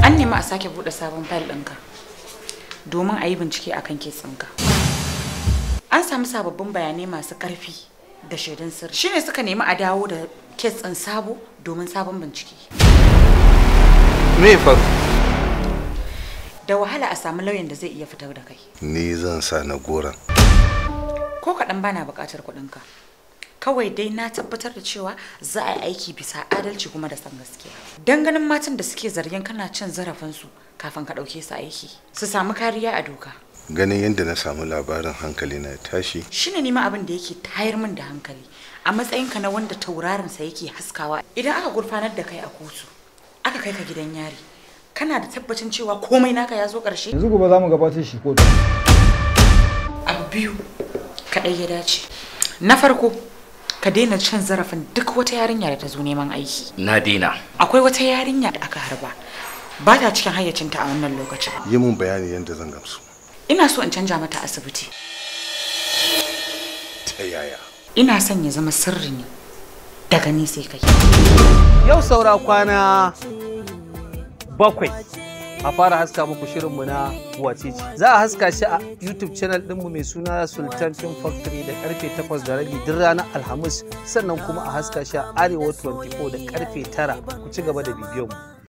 An nemi a sake buɗe sabon fayil ɗinka domin a yi bincike akan kitsinka. An samu sababbin bayanai masu ƙarfi da shaidun sirri. Shine suka nemi a dawo da kitsin sabo domin sabon bincike. me ya faru Da wahala a samu lauyan da zai iya fitar da kai. ni zan sa na goron Ko kaɗan bana buƙatar kuɗinka. Kawai dai na tabbatar da cewa za a yi aiki bisa adalci kuma da san gaskiya. Dan ganin matan da suke zargin kana cin zarafinsu kafin ka ɗauke su aiki. Su samu kariya a doka. ganin yadda na samu labarin hankali na ya tashi shine nima abin da yake tayar min da hankali a matsayinka na wanda taurarinsa yake haskawa idan aka gurfanar da kai a kotu aka kai ka gidan yari kana da tabbacin cewa komai naka ya zo ƙarshe yanzu gobe za mu gabatar shi kotu abu biyu kaɗai ya dace na farko ka daina cin zarafin duk wata yarinya da ta zo neman aiki na daina akwai wata yarinya da aka harba ba ta cikin hayyacinta a wannan lokacin yi mun bayani yadda zan gamsu ina so in canja mata asibiti ta yaya ina son ya zama sirri ne daga ni sai kai Yau saura kwana bakwai a fara haska muku shirinmu na wacece. Za a haska shi a YouTube channel ɗinmu mai suna Sultan Film Factory da karfe 8 da rabi duk ranar Alhamis sannan kuma a haska shi a Arewa 24 da karfe 9 ku ci gaba da bibiyon mu.